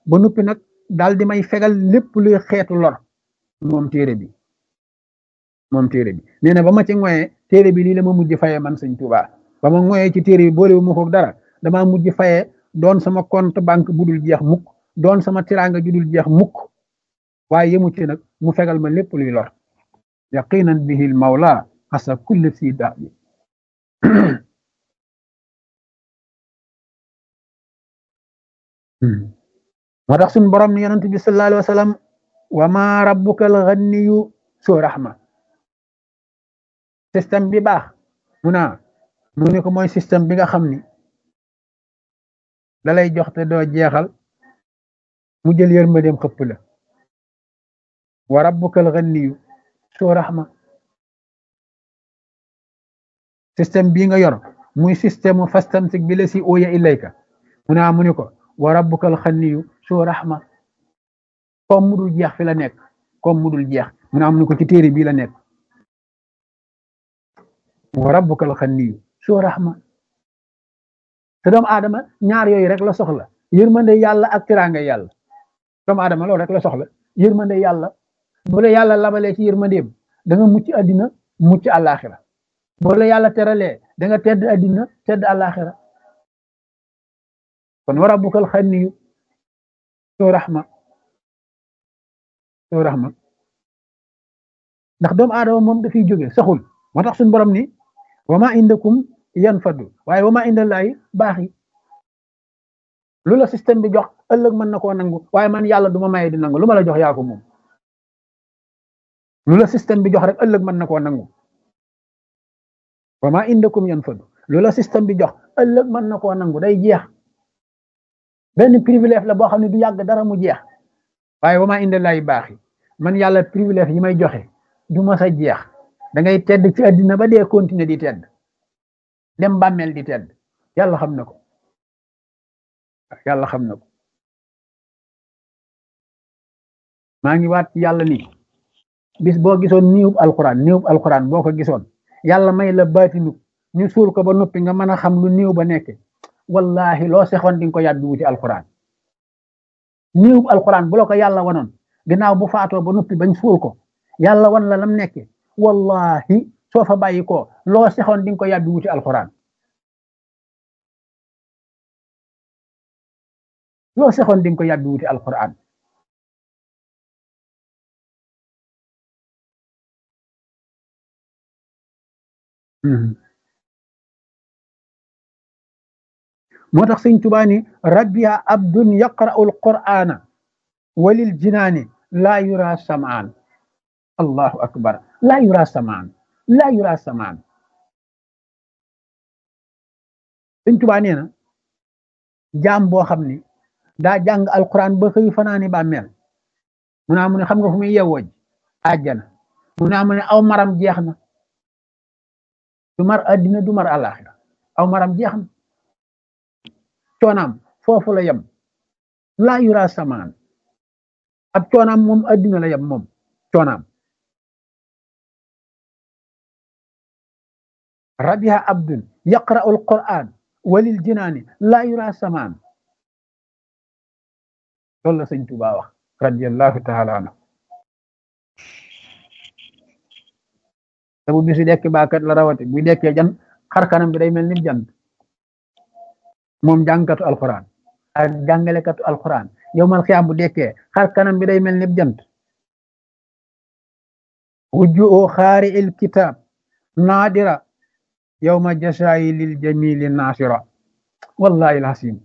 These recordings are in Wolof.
ba noppi nag daal di may fegal lépp luy xeetu lor moom téere bi moom téere bi nee na ba ma ci ngoyee téere bi lii la ma mujj fayee man sëñ Tuubaa ba ma ngoyee ci téere bi boolewu ma ko dara damaa mujj fayee doon sama compte banque bu dul jeex mukk doon sama tiraanga ju dul jeex mukk waaye yemu ci nag mu fegal ma lépp luy lor yaqinan bihil mawla asa kulli si da bi moo tax suñ borom ni yonent bi sallallahu alayhi wa sallam wa ma rabbuka al ghaniyu soo rahma système bi baax mu naa mu ne ko mooy système bi nga xam ni da lay jox te doo jeexal mu jël yërmandeem xëpp la wa rabbuka al ghaniyu soo rahma système bii nga yor muy système mu fastamsik bi la si ooya ilayka mu naa mu ni ko wa rabbuka al ghaniyu soo rahma comme mudul jeex fi la nekk comme mudul jeex mu naa mu ni ko ci téere bii la nekk wa rabbuka al ghaniyu soo rahma te doomu aadama ñaar yooyu rek la soxla yërmande yàlla ak teraanga yàlla doomu aadama loolu rek la soxla yërmande yàlla bu la yàlla labalee ci yërmandeem da nga mucc àddina mucc àllaaxira bu la yàlla teralee da nga tedd àddina tedd àllaaxira kon wa rabbukal xaniyu soo raxma soo raxma ndax doomu aadama moom dafiy jóge saxul moo tax suñu borom ni wa ma indakum yan faddu waaye wa ma indallaahi baax yi lu la système bi jox ëllëg mën na koo nangu waaye man yàlla du ma maye di nangu lu ma la jox yaa ko moom lu la système bi jox rek ëllëg mën na koo nangu wa ma indakum yan faddu lu la système bi jox ëllëg mën na koo nangu day jeex benn privilège la boo xam ne du yàgg dara mu jeex waaye wa ma indallaahi baax yi man yàlla privilège yi may joxe du ma sa jeex da ngay tedd ci àddina ba dee continuer di tedd dem bàmmeel di tedd yàlla xam na ko yàlla xam na ko maa ngi waat yàlla ni bis boo gisoon niwub alquran niwub alquran boo ko gisoon yàlla may la baatinu ñu suul ko ba noppi nga mën a xam lu niw ba nekk wallahi loo sexoon di nga ko yàbbi wuti alquran niwub alquran bu la ko yàlla wanoon ginnaaw bu faatoo ba noppi bañ suul ko yàlla wan la lam nekke wallahi soo fa bàyyi ko loo sexoon di nga ko yàbbi wuti alquran loo sexoon di nga ko yàbbi wuti alquran moo tax sëñ Tuubaa ni rabbiya abdun yaqra'u alqur'ana walil jinaani laa yura samaan allahu akbar laa yura samaan laa yura samaan sëñ Tuubaa nee na jaam boo xam ni daa jàng alquran ba xëy fanaani bàmmeel mu naa mu ne xam nga fu muy yewwoo ji àjjana mu naa mu ne aw maram jeex na du mar addina du mar àllaaxira aw maram jeex na coonaam foofu la yem laa yura samaan ab coonaam moom addina la yem moom coonaam rabiha abdun yaqra'u alquran walil jinaani laa yura samaan loolu la sëñ Tuubaa wax radiyallahu taala anhu te bu bisu dekk baakat la rawati bu dekkee jan xar kanam bi day mel ni jant moom jàngkatu alquran ak jàngalekatu alquran yow mal xiyaam bu dekkee xar kanam bi day mel ni jant wujju xaari il kitab naadira yowma jasaayi lil jamili naasira wallahi alhasim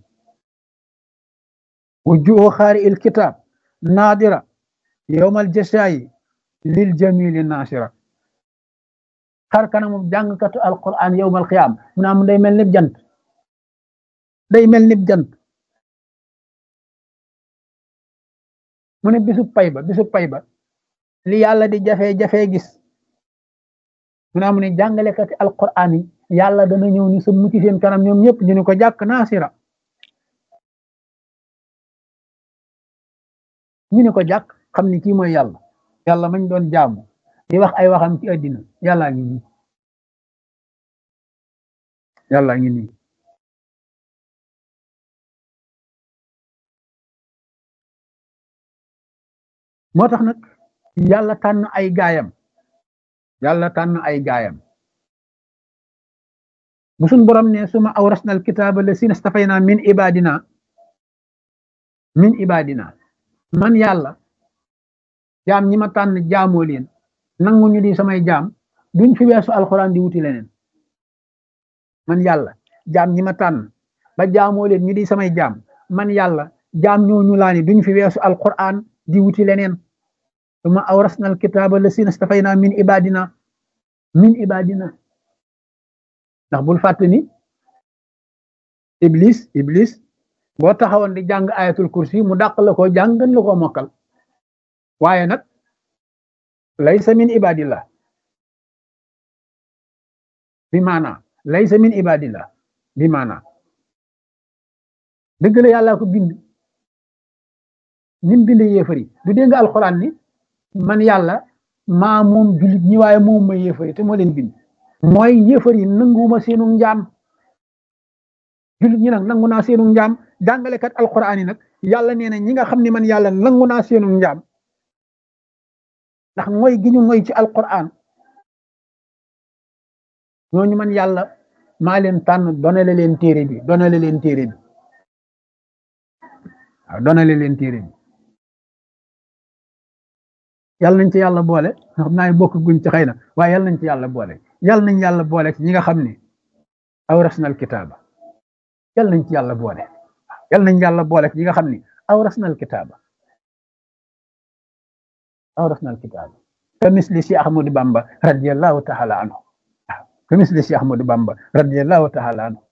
wujju xaari il kitab naadira yowma aljasaayi lil jamili naasira xar kanamu jàngkatu alquran yowmal xiyaam mu naa mu day mel ni jant day mel ni jant mu ne bisu pay ba bisu pay ba li yàlla di jafe-jafe gis mu naa mu ne jàngalekati alquran yi yàlla dana ñëw ni sa mucc seen kanam ñoom ñëpp ñu ne ko jàkk naasira ñu ne ko jàkk xam ni kii mooy yàlla yàlla mañ doon jaamu di wax ay waxam ci àddina yàllaa ngi nii yàllaa ngi nii moo tax nag yàlla tànn ay gaayam yàlla tànn ay gaayam bu suñ borom ne suma awrasna alkitaaba lasina stafayna min ibadina min ibadina man yàlla jaam ñi ma tànn jaamoo leen nangu ñu di samay jaam duñ fi weesu alxuraan di wuti leneen man yàlla jaam ñi ma tànn ba jaamoo leen ñu di samay jaam man yàlla jaam ñooñu laa ni duñ fi weesu alxuraan di wuti leneen suma awrasna alkitaaba lasina stafayna min ibadina min ibadina ndax bul fàtte ni iblis iblis boo taxawoon di jàng ayatul kursi mu dàq la ko jàng gën la ko mokkal waaye nag laysa min ibadillah bi maana laysa min ibadillah bi maana dëgg la yàlla ko bind nim bind yéefari du dégg nga alxuraan ni man yàlla maa moom jullit ñi waaye moom ma yéefari te moo leen bind mooy yéefar yi nanguwuma seenu njaam jullit ñi nag nangu naa seenu njaam jàngalekat alquran yi nag yàlla nee na ñi nga xam ne man yàlla nangu naa seenu njaam ndax mooy gi ñu mooy ci alquran ñooñu man yàlla maa leen tànn donale leen téere bi donale leen téere bi waaw donale leen téere bi yàlla nañ ci yàlla boole xam naa bokk guñ ci xëy na waaye yàlla nañ ci yàlla boole yàlla nañ yàlla boole ci ñi nga xam ne awrasnal kitaaba yàlla nañ ci yàlla boole yàlla nañ yàlla boole ci ñi nga xam ne awrasnal kitaaba awrasnal kitaaba ka misli si Ahmadu Bamba radiyallahu taala anhu ka misli si Ahmadu Bamba radiyallahu taala anhu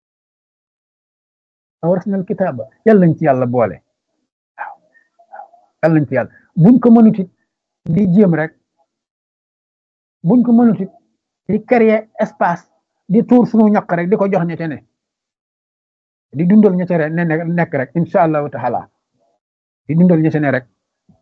awrasnal kitaaba yàlla nañ ci yàlla boole waaw yàlla nañ ci yàlla buñ ko mënutit di jéem rek buñ ko mënutit di créer espace di tuur sunu ñaq rek di ko jox ñete ne di dundal ñete rek ne nekk rek incha allahu taala di dundal ñete ne rek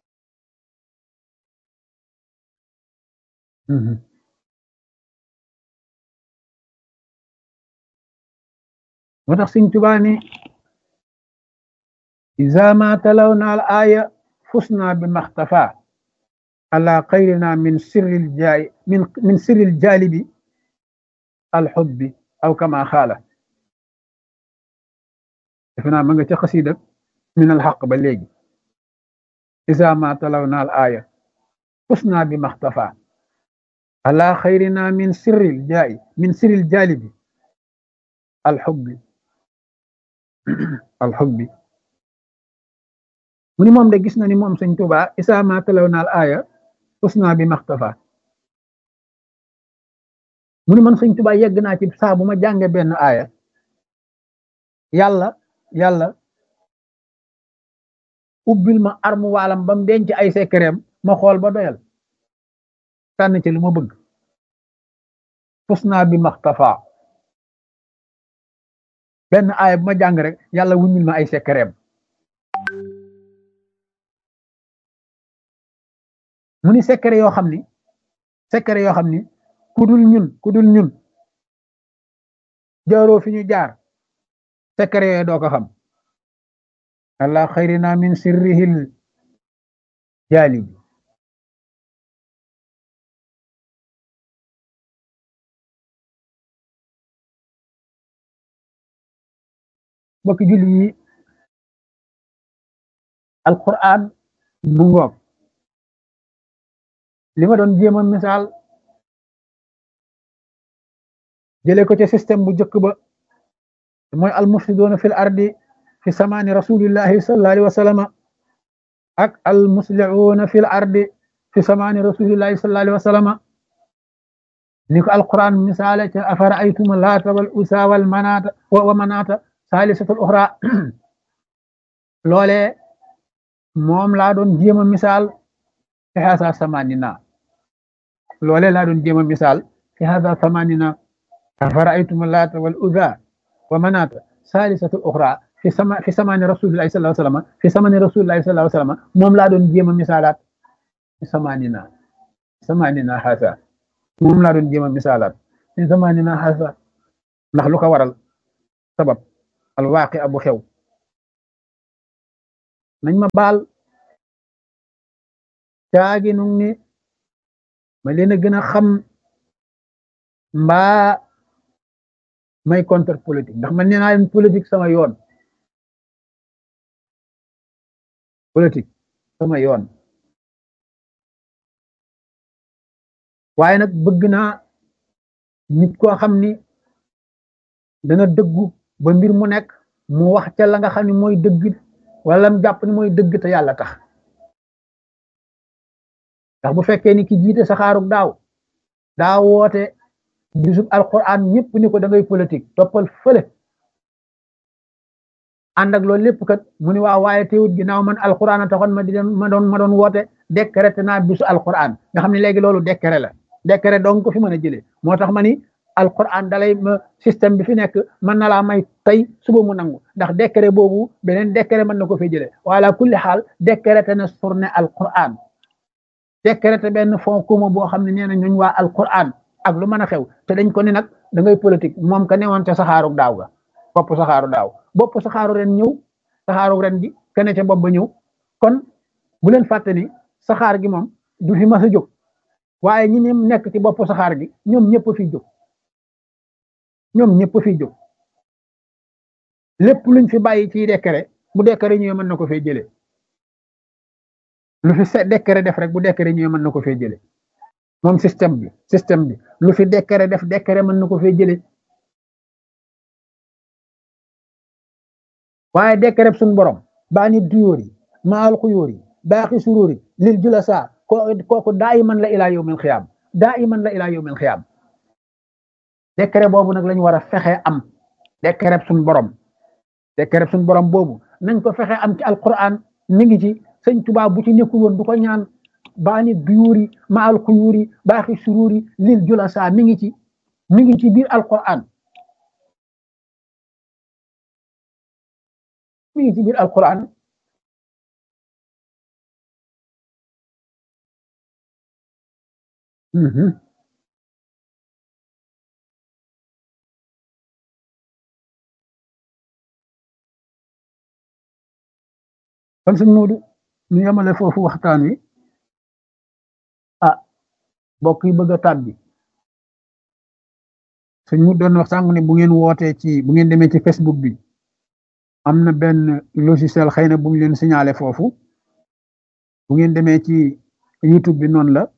moo tax Sëñ Tuubaa ni iza ma talawna al aya fusna bi maxtafa ala xayrina min sirril jaay min min sirril jaalibi alxubbi aw kama xaala defe naa ma nga ca xasiida min alxaq ba léegi isa ma talaw na al aaya fusna bi maxtafa ala xayrina min sirril jaay min sirril jaalibi alxubbi alxubbi mu ni moom de gis na ni moom sëñ Tuubaa isa ma talaw na al aaya fusna bi maxtafa mu ni man sëñ Tuubaa yegg naa ci saa bu ma jànge benn aaya yàlla yàlla ubbil ma armu waalam ba mu denc ay sekkereem ma xool ba doyal tànn ci lu ma bëgg fusna bi maxtafa benn aaya bu ma jàng rek yàlla wuññil ma ay sekkereem mu ni sekkere yoo xam ni sekkere yoo xam ni kudul ñun kudul ñun jaaroo fi ñu jaar sekkere yooyu doo ko xam allah xayrina min sirrihil jaalibi bokki julli yi alquran mu ngoog li ma doon jéema misaal jëlee ko ci système bu njëkk ba mooy almufsiduuna fil ardi fi samaani rasulillahi sallallahu alayhi wa sallama ak almuslihuuna fil ardi fi samaani rasulillahi sallallahu alayhi wa sallama ni ko alquran misaale ca afara aytuma laata wal usa wal manaata wa manaata saalisatul uxra loolee moom laa doon jéema misaal fi hasa samanina loolee laa doon jéema misaal fi hasa samanina أفرأيتم اللات والأذى ومناة ثالثة أخرى في سما في زمان رسول الله صلى الله عليه وسلم في زمان رسول الله صلى الله عليه وسلم موم لا دون جيما مثالات في زماننا زماننا هذا موم لا دون جيما مثالات في زماننا هذا ndax lu ko waral sabab alwaaqi abu xew nañ ma baal caagi nu ni ma leen a gën a xam mbaa may contre politique ndax man nee naa leen politique sama yoon politique sama yoon waaye nag bëgg naa nit koo xam ni dana dëggu ba mbir mu nekk mu wax ca la nga xam ni mooy dëgg wala mu jàpp ni mooy dëgg te yàlla tax ndax bu fekkee ni ki jiite saxaarug daaw daa woote bisub alquran ñëpp ni ko da ngay politique toppal fële ànd ak loolu lépp kat mu ni waaw waaye teewut ginnaaw man alquran a taxoon ma di ma doon ma doon woote décrété naa bisu alquran nga xam ne léegi loolu décret la décret donc ko fi mën a jëlee moo tax ma ni alquran dalay ma système bi fi nekk mën na laa may tey suba mu nangu ndax décret boobu beneen décret mën na ko fee jëlee wala kulli xaal décrété na surne alquran décrété benn fond commun boo xam ne nee na ñooñ waa alquran ak lu mën a xew te dañ ko ni nag da ngay politique moom ka newoon ca saxaaru daaw ga bopp saxaaru daaw bopp saxaaru ren ñëw saxaaru ren gi kene ca bopp ba ñëw kon bu leen fàtte ni saxaar gi moom du fi mas a jóg waaye ñi ne nekk ci bopp saxaar gi ñoom ñëpp fi jóg ñoom ñëpp fi jóg lépp luñ fi bàyyi ci décret bu décret ñëwee mën na ko fee jëlee lu fi se décret def rek bu décret ñëwee mën na ko fee jëlee moom système bi système bi lu fi décret def décret mën na ko fee jëlee waaye décret suñ borom baa nit duyóor yi maal xuyóor yi baaxi suróor yi lil julasa kooku daa iman la ilaa yawmil xiyaam daa iman la ilaa yawmil xiyaam décret boobu nag lañu war a fexe am décret suñ borom décret suñ borom boobu nañ ko fexe am ci alquran mi ngi ci sëñ Tuubaa bu ci nekkul woon du ko ñaan baa nit duyóor yi maal xuyóor yi baaxi suróor yi lil julasa mi ngi ci mi ngi ci biir alquran mi ngi ci biir alquran kon sëñ Moodu ñu yemale foofu waxtaan wi ah mbokk yi bëgg a tàbbi sëñ mu doon wax sànq ne bu ngeen wootee ci bu ngeen demee ci Facebook bi am na benn logiciel xëy na bu ñu leen signalé foofu bu ngeen demee ci YouTube bi noonu la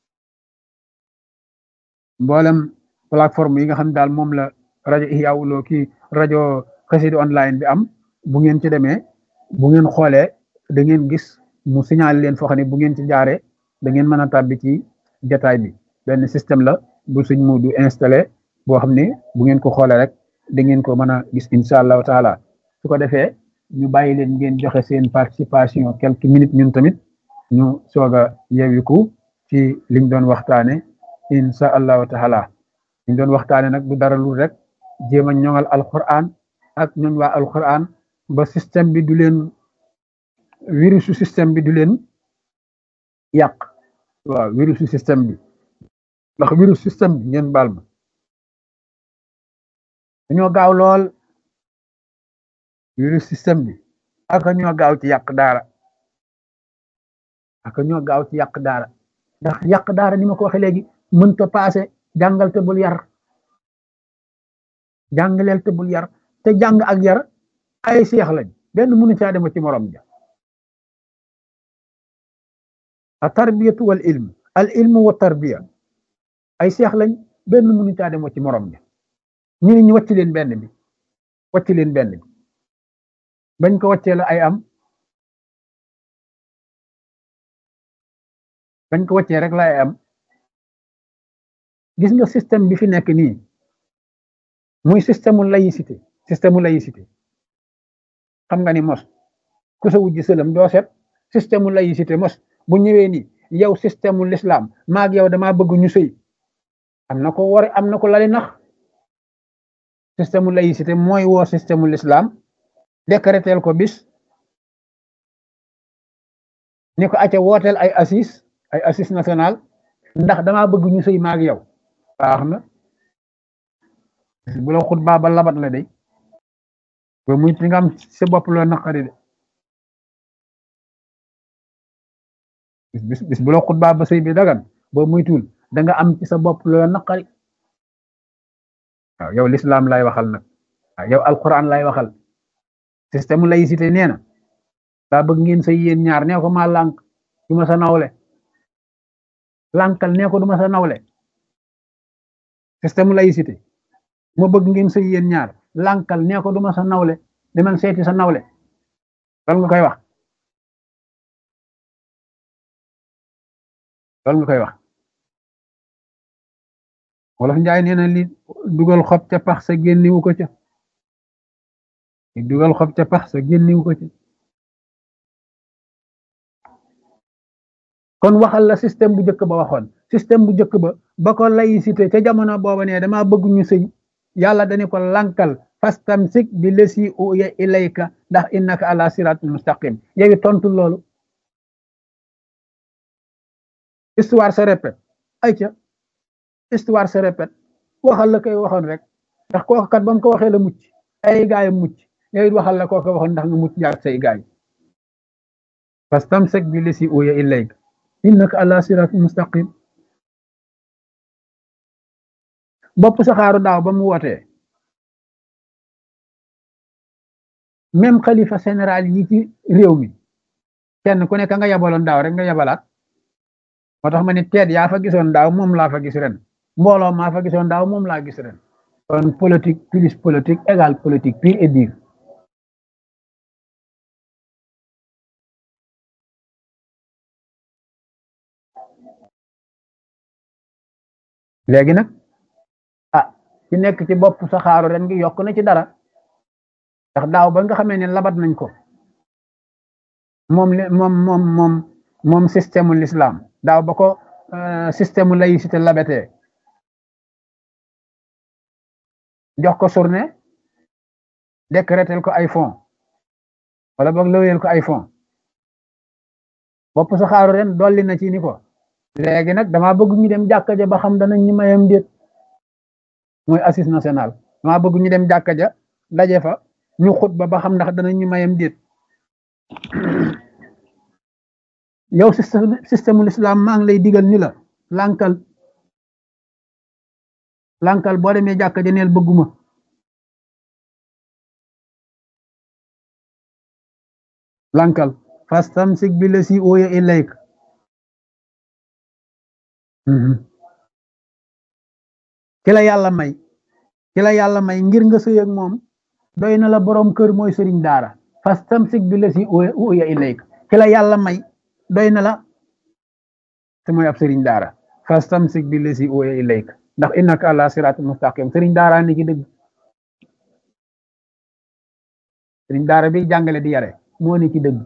mboolem plateforme yi nga xam ne daal moom la rajo Ihya Woulo ki rajo Xassida online bi am bu ngeen ci demee bu ngeen xoolee da ngeen gis mu signalé leen foo xam ne bu ngeen ci jaaree da ngeen mën a tàbbi ci jataay bi benn système la bu suñ mu du installé boo xam ne bu ngeen ko xoolee rek da ngeen ko mën a gis incha allahu taala su ko defee ñu bàyyi leen ngeen joxe seen participation quelques minutes ñun tamit ñu soog a yewiku ci liñ doon waxtaane incha allahu taala liñ doon waxtaane nag du dara lu rek jéem a ñoŋal alquran ak ñooñ waa alquran ba système bi du leen virusu système bi du leen yàq waaw virusu système bi ndax virus système bi ngeen baal ma dañoo gaaw lool virus système bi aka ñoo gaaw ci yàq daara aka ñoo gaaw ci yàq daara ndax yàq daara ni ma ko waxee léegi mënta paase jàngal te bul yar jàngaleel te bul yar te jàng ak yar ay seex lañ benn mënu caa dema ci morom ja a tarbiyatu wal ilm al ilmu wa tarbiya ay seex lañ benn mënu caa dema ci morom ja ñu ne ñu wàcc leen benn bi wàcc leen benn bi bañ ko wàccee la ay am bañ ko wàccee rek la ay am gis nga système bi fi nekk nii muy système laïcité système laïcité xam nga ni mos ku sa wujji sëlam doo set système laïcité mos bu ñëwee ni yow système l'islam maag yow dama bëgg ñu sëy am na ko war am na ko lali nax système laïcité mooy woo système l'islam décréteel ko bis ni ko acca wooteel ay assis ay assis national ndax dama bëgg ñu sëy maag yow baax na bu la xut baa ba labat la day ba muy ci nga am sa bopp loo naqari de bis bis bu la xutbaa ba sëy bi dagan boo muytul da nga am ci sa bopp loola naqari waaw yow l'islam lay waxal nag waaw yow alquran lay waxal système laïcité nee na daa bëgg ngeen sëy yéen ñaar nee ko maa lànk du ma sa nawle lànkal nee ko du ma sa nawle système laïcité ma bëgg ngeen sëy yéen ñaar lànkal nee ko du ma sa nawle demal seeti sa nawle loolu nga koy wax loolu nga koy wax wolof njaay nee na li dugal xob ca pax sa génniwu ko ca li dugal xob ca pax sa génniwu ko ca kon waxal la système bu njëkk ba waxoon système bu njëkk ba ba ko laïcité ca jamono booba ne dama bëgg ñu sëy yàlla dañu ko lankal fastamsik bi lesi uya ilayka ndax innaka ala siratul mustaqim yow tontu loolu histoire se répète ay ca histoire se répète waxal la koy waxoon rek ndax kooku kat ba mu ko waxee la mucc ay gaay mucc yow it waxal la kooku waxoon ndax nga mucc jaar say gaay fastamsik bi lesi uya ilayka innaka ala siratul mustaqim bopp saxaaru daaw ba mu wootee même xalifa général yi ci réew mi kenn ku nekk nga yabaloon daaw rek nga yabalaat moo tax ma ne teet yaa fa gisoon daaw moom laa fa gis ren mbooloo maa fa gisoon daaw moom laa gis ren kon politique plus politique égale politique pure et dure léegi nag ah ci nekk ci bopp saxaaru ren gi yokk na ci dara ndax daaw ba nga xamee ne labat nañ ko moom moom moom moom moom système l'islam daaw ba ko système laïcité labatee jox ko journée décréter ko ay fonds wala boog lëweel ko ay fonds bopp saxaaru ren dolli na ci ni ko léegi nag dama bëgg ñu dem jàkka ja ba xam danañ ñu mayam déet mooy assise national dama bëgg ñu dem jàkka ja daje fa ñu xut ba ba xam ndax danañ ñu mayam déet yow système système l'islam maa ngi lay digal ni la lànkal lànkal boo demee jàkka ja neel bëgguma lànkal fastamsik bi la si ooya ilayk ki la yàlla may ki la yàlla may ngir nga sëy ak moom doy na la borom kër mooy sëriñ daara fastamsik bi la si uya ilayk ki la yàlla may doy na la te mooy ab sëriñ daara fastamsik bi la si uya ilayk ndax innaka ala siraat mustaqim sëriñ daara ni ci dëgg sëriñ daara bi jàngale di yare moo ni ci dëgg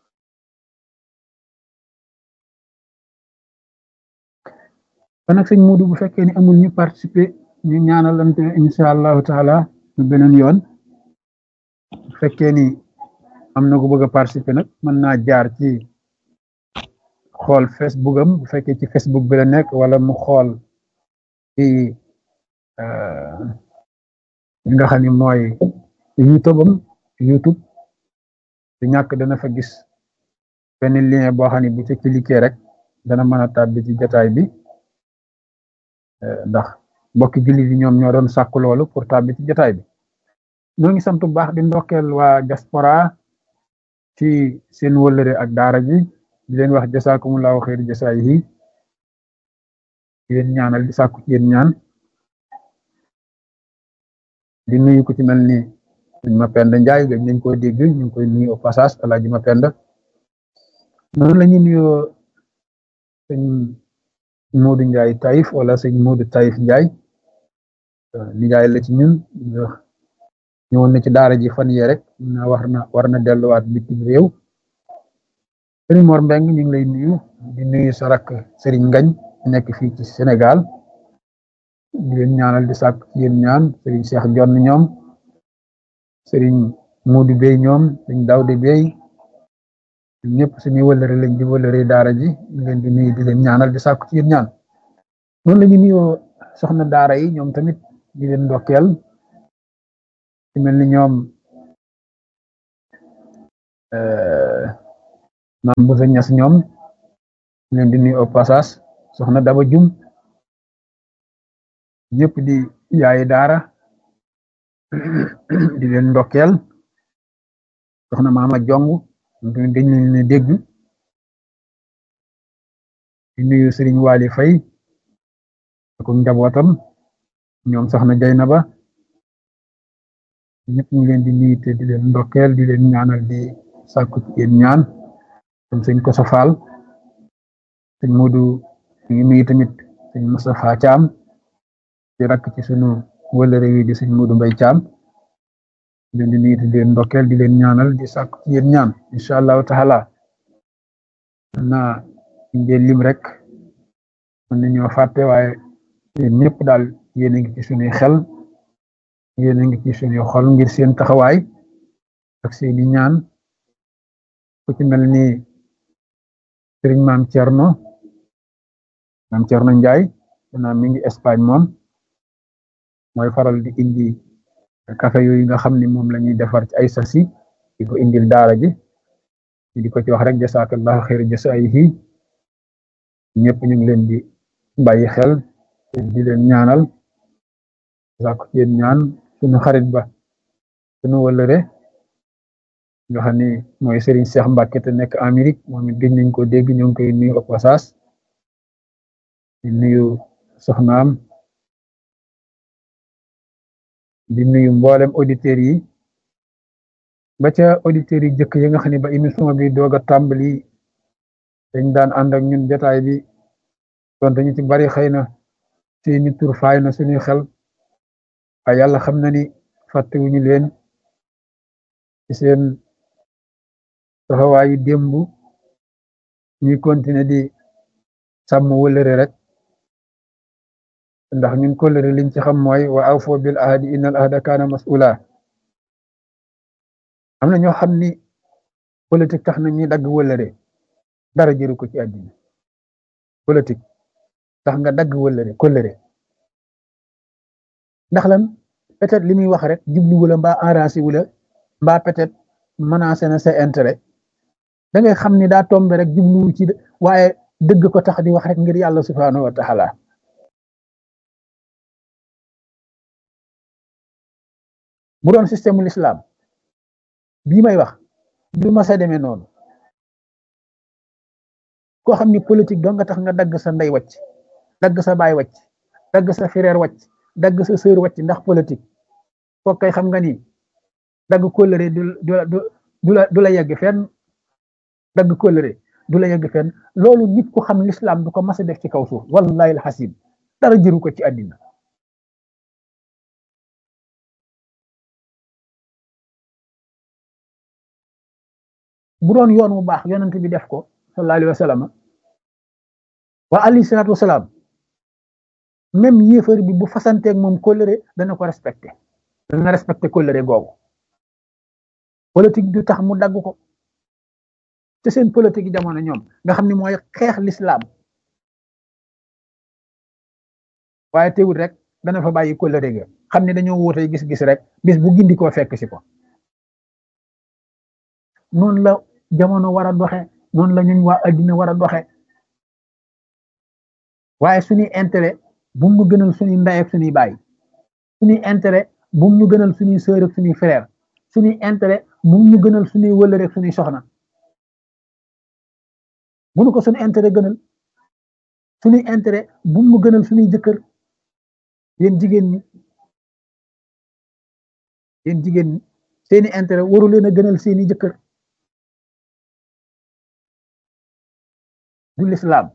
kon nag sëñ Muudu bu fekkee ni amul ñu participer ñu ñaanalante insha allahu taala ñu beneen yoon bu fekkee ni am na ko bëgg a participer nag mën naa jaar ci xool Facebook am bu fekkee ci Facebook bi la nekk wala mu xool ci li nga xam ni mooy YouTube am YouTube du ñàkk dana fa gis benn lien boo xam ne bu ci cliquer rek dana mën a tàbbi ci jotaay bi ndax mbokki jullit yi ñoom ñoo doon sàkku loolu pour tàbbi ci jotaay bi ñoo ngi sant bu baax di ndokkeel waa diaspora ci seen wëllëre ak daara ji di leen wax jasaakumullahu xeer jasaay yi di leen ñaanal di sàkku ci yéen ñaan di nuyu ku ci mel ni ma penda njaay gëj nañ ko dégg ñu ngi koy nuyu au passage alaaji ma penda noonu la ñuy nuyoo sëñ Moodu Njaay Taïf wala sëñ Moodu Taïf Njaay nijaay la ci ñun ñëwoon na ci daara ji fan yee rek na war na war na delluwaat bitim réew sëriñ Mor Mbeng ñu ngi lay nuyu di nuyu sa rakk sëriñ Ngañ nekk fii ci Sénégal di leen ñaanal di sàkk ci yéen ñaan sëriñ Cheikh Jonn ñoom sëriñ Moodu Bey ñoom sëriñ Dawde Bey ñëpp suñuy wëlëre lañ di wëlëre daara ji ñu leen di nuyu di leen ñaanal di sàkku ci yéen ñaan noonu la ñu nuyoo soxna daara yi ñoom tamit di leen ndokkeel ci mel ni ñoom maam bu sa ñas ñoom leen di nuyu au passage soxna Daba Jum ñëpp di yaayi daara di leen ndokkeel soxna Maama Jong dañ leen ne dégg di nuyu Sëriñ Waali Fay ak njabootam ñoom soxna Jaynaba ñëpp ñu leen di nuyu te di leen ndokkeel di leen ñaanal di sàkku ci yéen ñaan comme sëñ Koso Faal sëñ Moodu ñu ngi nuyu tamit sëñ Moustapha Caam di rakk ci sunu wëlëre wi di sëñ Moodu Mbay Caam di leen di nuyu te di leen ndokkeel di leen ñaanal di sàkku ci yéen ñaan incha allahu taala naa ngeen lim rek mën nañoo fàtte waaye yéen ñëpp daal yéen a ngi ci sunuy xel yéen a ngi ci sunuy xol ngir seen taxawaay ak seeni ñaan ku ci mel ni sëriñ maam Thierno maam Thierno Ndiaye naa mi ngi Espagne moom mooy faral di indi café yooyu nga xam ni moom la ñuy defar ci ay sasi di ko indil daara ji di ko ci wax rek jasaakallahu xayra jasaayihi ñëpp ñu ngi leen di bàyyi xel di leen ñaanal sàkku ci yéen ñaan suñu xarit ba suñu wëllëre nga xam ni mooy Serigne Cheikh Mbacke te nekk Amérique moom it gëj nañ ko dégg ñoo ngi koy nuyu au passage di nuyu soxnaam di nuyu mboolem auditeurs yi ba ca auditeurs yi jëkk yi nga xam ne ba émission bi doog a tàmbali dañ daan ànd ak ñun jotaay bi donte ñu ci bari xëy na seeni tur faay na suñuy xel waaye yàlla xam na ni fàttewuñu leen ci seen taxawaayu démb ñuy continuer di sàmm wëlëre rek ndax ñun kóllëre liñ ci xam mooy wa awfu bil ahdi innal ahda kaana mas'ula am na ñoo xam ni politique tax na ñuy dagg wëlëre dara jëru ko ci àddina politique tax nga dagg wëlëre kóllëre ndax lan peut-être li muy wax rek jublu wula mbaa arrangé wula mbaa peut-être menacé na sa intérêt da ngay xam ni daa tombe rek jubluwu ci waaye dëgg ko tax di wax rek ngir yàlla subhanahu wa taala bu doon système l'islam bii may wax du ma sa demee noonu koo xam ni politique doo nga tax nga dagg sa ndey wàcc dagg sa baay wàcc dagg sa frère wàcc dagg sa sœur wàcc ndax politique kooku kay xam nga ni dagg kóllëre du du la du la yegg fenn dagg kóllëre du la yegg fenn loolu nit ku xam l'islam du ko mas a def ci kaw suuf wallahi alxasim dara jëru ko ci àddina bu doon yoon mu baax yonent bi def ko sallallahu alayhi wa sallam wa alayhi salaatu wa salaam même yéefar bi bu fasanteeg moom kóllëre dana ko respecté dana respecté kóllëre googu politique du tax mu dagg ko te seen politique yi jamono ñoom nga xam ne mooy xeex l'islam waaye teewul rek dana fa bàyyi kóllëre ga xam ne dañoo wóotee gis-gis rek bis bu gindi koo fekk si ko noonu la jamono war a doxe noonu la ñun waa addina war a doxe waaye suñuy intérêt bu mu gënal suñuy ndey ak suñuy baay suñuy intérêt bu mu gënal suñuy sœur ak suñuy frère suñuy intérêt bu mu gënal suñuy wëllëre ak suñuy soxna bu nu ko suñu intérêt gënal suñuy intérêt bu mu gënal suñuy jëkkër yéen jigéen ñi yéen jigéen ñi seeni intérêt waru leen a gënal seeni jëkkër du l'islam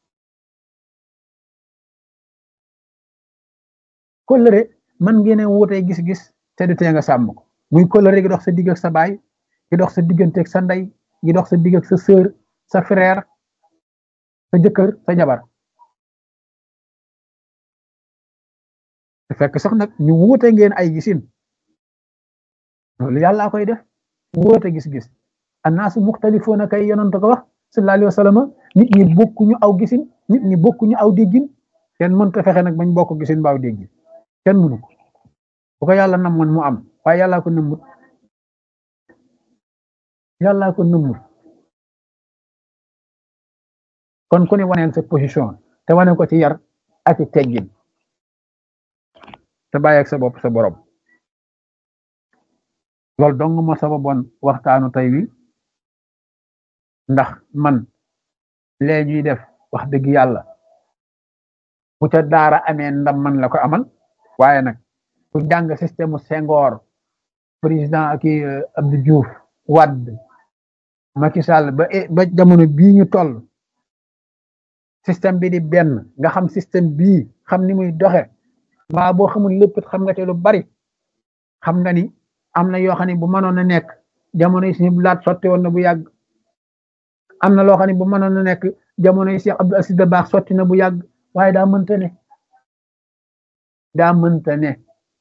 kóllëre man ngeen a wutee gis-gis te du tee nga sàmm ko muy kóllëre gi dox sa digg ak sa baay gi dox sa diggante ak sa ndey gi dox sa digg ak sa sœur sa frère sa jëkkër sa jabar te fekk sax nag ñu wuute ngeen ay gisin loolu yàlla koy def wuute gis-gis annaasu muxtalifuuna kay yonent ko wax sallallahu alayhi wa sallam nit ñi bokkuñu aw gisin nit ñi bokkuñu aw déggin kenn mënta fexe nag bañ bokk gisin baaw déggin kenn mënu ko bu ko yàlla namoon mu am waaye yàllaa ko nëmmut yàllaa ko nëmmut kon ku ne waneel sa position te wane ko ci yar ak ci teggin te bàyyi ak sa bopp sa borom loolu dong moo sababoon waxtaanu tey wi ndax man lee ñuy def wax dëgg yàlla bu ca daara amee ndam man la ko amal waaye nag ku jàng système Senghor président ak Abdou Diouf Wade Macky Sall ba ba jamono bii ñu toll système bi di benn nga xam système bii xam ni muy doxe mbaa boo xamul lépp xam nga te lu bari xam nga ni am na yoo xam ne bu mënoon a nekk jamono yi suñu laat sotti woon na bu yàgg am na loo xam ne bu mënoon a nekk jamono yi Cheikh Abdou Aziz Dabakh sotti na bu yàgg waaye daa mënta ne daa mënta ne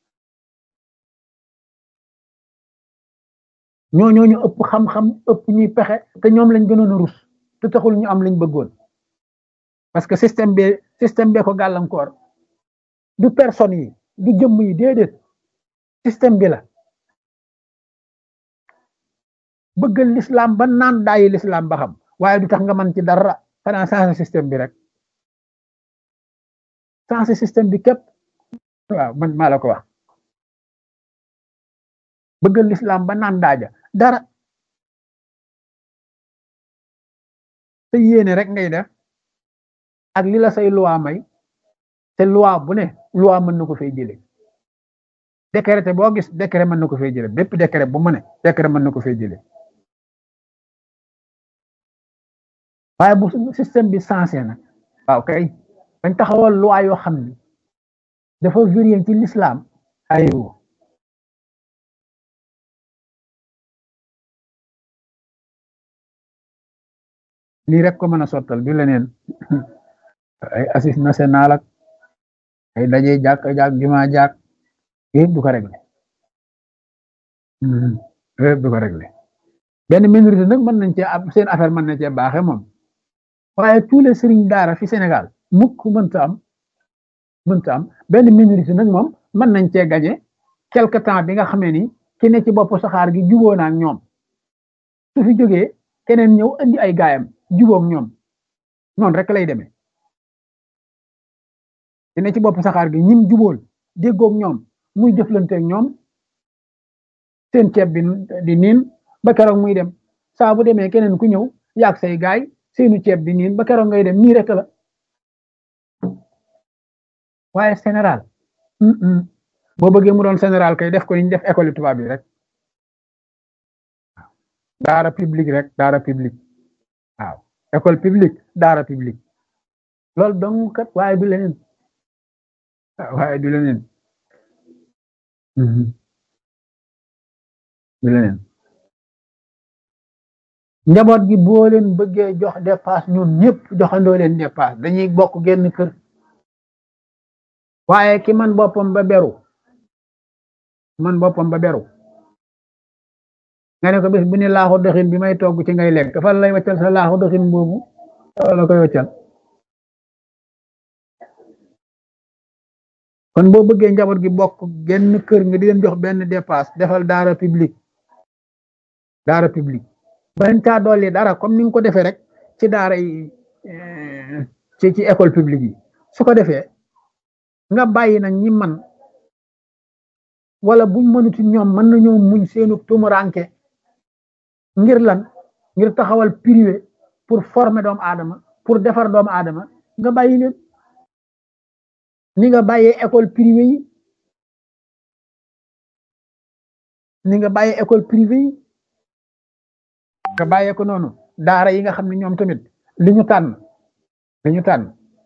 ñoo ñooñu ëpp xam-xam ëpp ñuy pexe te ñoom lañ gënoon a rus te taxul ñu am lañ bëggoon parce que système bi système bee ko gàllankoor du personne yi du jëmm yi déedéet système bi la bëggal l'islam ba naan daayi l'islam ba xam waaye du tax nga mën ci dara xanaa changé système bi rek changé système bi képp waaw man maa la ko wax bëggal l'islam ba naan daaja dara te yéene rek ngay def ak li la say loi may te loi bu ne loi mën na ko fay jële décret boo gis décret mën na ko fay jële bépp décret bu mu ne décret mën na ko fay jële waaye bu système bi sensé na waaw kay dañ taxawal loi yoo xam ni dafa vérifié ci l'islam aywa lii rek ko mën a sottal du leneen ay assise national ak ay daje jàkk jàkk juma jàkk yëpp du ko réglé yëpp du ko réglé benn minorité nag mën nañ cee am seen affaire mën na cee baaxe moom waaye tous les sëriñ daara fi Sénégal mukk mënta am mënta am benn minorité nag moom mën nañ cee gañe quelque temps bi nga xamee ni ki ne ci bopp saxaar gi juboo na ak ñoom su fi jógee keneen ñëw andi ay gaayam jubóog ñoom noonu rek lay demee ki ne ci bopp saxaar gi ñim jubóol déggoog ñoom muy jëflanteeg ñoom seen ceeb bi di niin ba keroog muy dem saa bu demee keneen ku ñëw yaag say gaay seenu ceeb di niin ba keroog ngay dem nii rek la waaye général boo bëggee mu doon général kay def ko ni ñu def école tubaab bi rek daara public rek daara public waaw école publique daara public loolu dong kat waaye du leneen waaye du leneen du leneen njaboot gi boo leen bëggee jox dépasse ñun ñëpp joxandoo leen dépasse dañuy bokk genn kër waaye ki man boppam ba beru man boppam ba beru nga ne ko bés bu ne laaxu doxin bi may togg ci ngay lekk fan lay waccal sa laaxu doxin boobu la koy waccal kon boo bëggee njaboot gi bokk genn kër nga di leen jox benn dépasse defal daara public daara public bañ caa dolli dara comme ni nga ko defee rek ci daara yi ci ci école publique yi su ko defee nga bàyyi nag ñi man wala buñ mënuti ñoom mën nañoo muñ seenu tumuranke ngir lan ngir taxawal privé pour former doomu aadama pour defar doomu aadama nga bàyyi leen ni nga bàyyee école privée yi ni nga bàyyee école privée yi nga bàyyee ko noonu daara yi nga xam ne ñoom tamit li ñu tànn li ñu tànn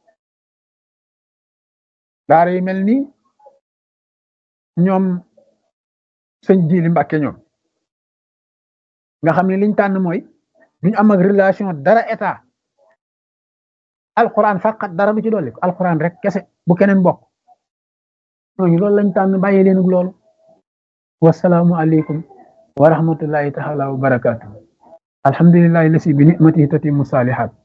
daara yi mel ni ñoom sëñ Jili Mbàkke ñoom nga xam ne liñ tànn mooy duñ am ak relation dara état alquran faqat dara du ci dolli ko alquran rek kese bu keneen bokk ñooñu loolu lañ tànn bàyyi leen ak loolu wasalaamu aleykum wa rahmatullahi taala wa barakaatu alhamdulillahi lasi bi nicmatihi tatimu salihat